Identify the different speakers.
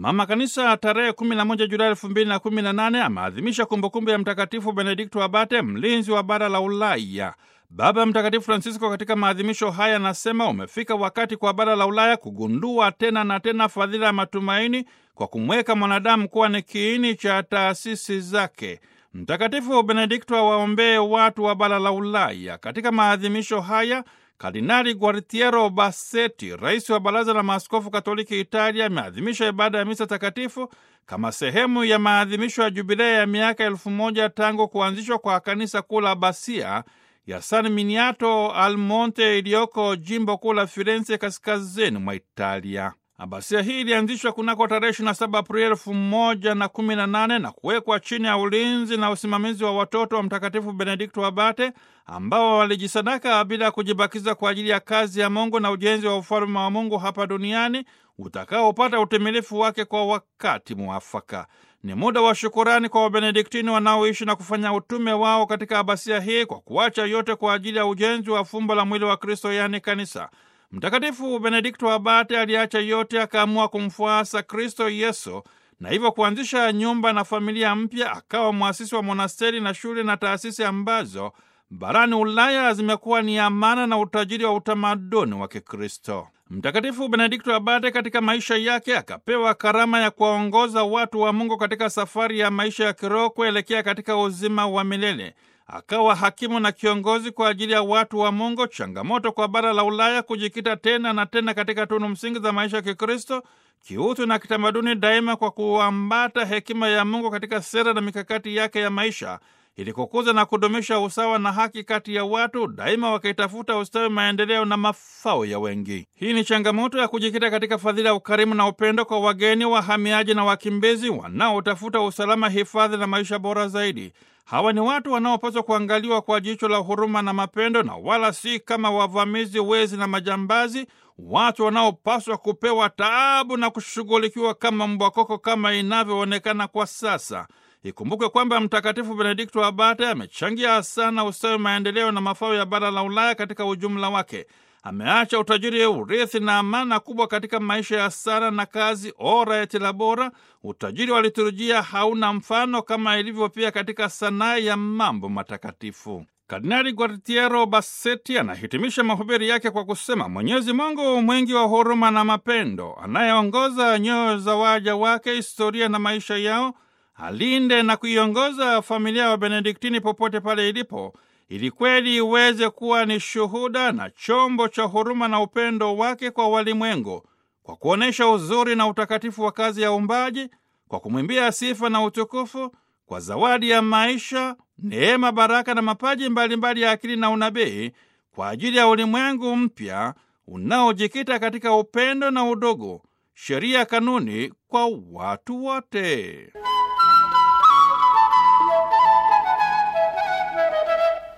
Speaker 1: Mama Kanisa tarehe 11 Julai 2018 ameadhimisha kumbukumbu ya Mtakatifu Benedikto Abate, mlinzi wa bara la Ulaya. Baba Mtakatifu Francisco katika maadhimisho haya anasema umefika wakati kwa bara la Ulaya kugundua tena na tena fadhila ya matumaini kwa kumweka mwanadamu kuwa ni kiini cha taasisi zake. Mtakatifu Benedikto awaombee watu wa bara la Ulaya. Katika maadhimisho haya Kardinali Guartiero Bassetti, rais wa Baraza la Maaskofu Katoliki Italia, ameadhimisha ibada ya misa takatifu kama sehemu ya maadhimisho ya jubilei ya miaka elfu moja tangu kuanzishwa kwa kanisa kuu la Basia ya San Miniato al Monte iliyoko jimbo kuu la Firenze, kaskazini mwa Italia. Abasia hii ilianzishwa kunako tarehe 27 Aprili elfu moja na kumi na nane na kuwekwa chini ya ulinzi na usimamizi wa watoto wa Mtakatifu Benedikto Abate ambao walijisadaka bila ya kujibakiza kwa ajili ya kazi ya Mungu na ujenzi wa ufalme wa Mungu hapa duniani utakaopata utimilifu wake kwa wakati mwafaka. Ni muda wa shukurani kwa Wabenediktini wanaoishi na kufanya utume wao katika abasia hii kwa kuacha yote kwa ajili ya ujenzi wa fumbo la mwili wa Kristo, yaani kanisa. Mtakatifu Benedikto Abate aliacha yote akaamua kumfuasa Kristo Yesu na hivyo kuanzisha nyumba na familia mpya. Akawa mwasisi wa monasteri na shule na taasisi ambazo barani Ulaya zimekuwa ni amana na utajiri wa utamaduni wa Kikristo. Mtakatifu Benedikto Abate katika maisha yake akapewa karama ya kuwaongoza watu wa Mungu katika safari ya maisha ya kiroho kuelekea katika uzima wa milele. Akawa hakimu na kiongozi kwa ajili ya watu wa Mungu. Changamoto kwa bara la Ulaya kujikita tena na tena katika tunu msingi za maisha ya Kikristo, kiutu na kitamaduni, daima kwa kuambata hekima ya Mungu katika sera na mikakati yake ya maisha ili kukuza na kudumisha usawa na haki kati ya watu, daima wakitafuta ustawi, maendeleo na mafao ya wengi. Hii ni changamoto ya kujikita katika fadhila ya ukarimu na upendo kwa wageni, wahamiaji na wakimbizi wanaotafuta usalama, hifadhi na maisha bora zaidi. Hawa ni watu wanaopaswa kuangaliwa kwa jicho la huruma na mapendo, na wala si kama wavamizi, wezi na majambazi, watu wanaopaswa kupewa taabu na kushughulikiwa kama mbwakoko kama inavyoonekana kwa sasa. Ikumbukwe kwamba Mtakatifu Benedikto Abate amechangia sana ustawi, maendeleo na mafao ya bara la Ulaya katika ujumla wake. Ameacha utajiri, urithi na amana kubwa katika maisha ya sala na kazi ora et labora. Utajiri wa liturujia hauna mfano, kama ilivyo pia katika sanaa ya mambo matakatifu. Kardinali Guartiero Bassetti anahitimisha mahubiri yake kwa kusema, Mwenyezi Mungu mwingi wa huruma na mapendo, anayeongoza nyoyo za waja wake, historia na maisha yao alinde na kuiongoza familia wa Benediktini popote pale ilipo, ili kweli iweze kuwa ni shuhuda na chombo cha huruma na upendo wake kwa walimwengu, kwa kuonyesha uzuri na utakatifu wa kazi ya uumbaji, kwa kumwimbia sifa na utukufu, kwa zawadi ya maisha, neema, baraka na mapaji mbalimbali mbali ya akili na unabii, kwa ajili ya ulimwengu mpya unaojikita katika upendo na udugu, sheria, kanuni kwa watu wote.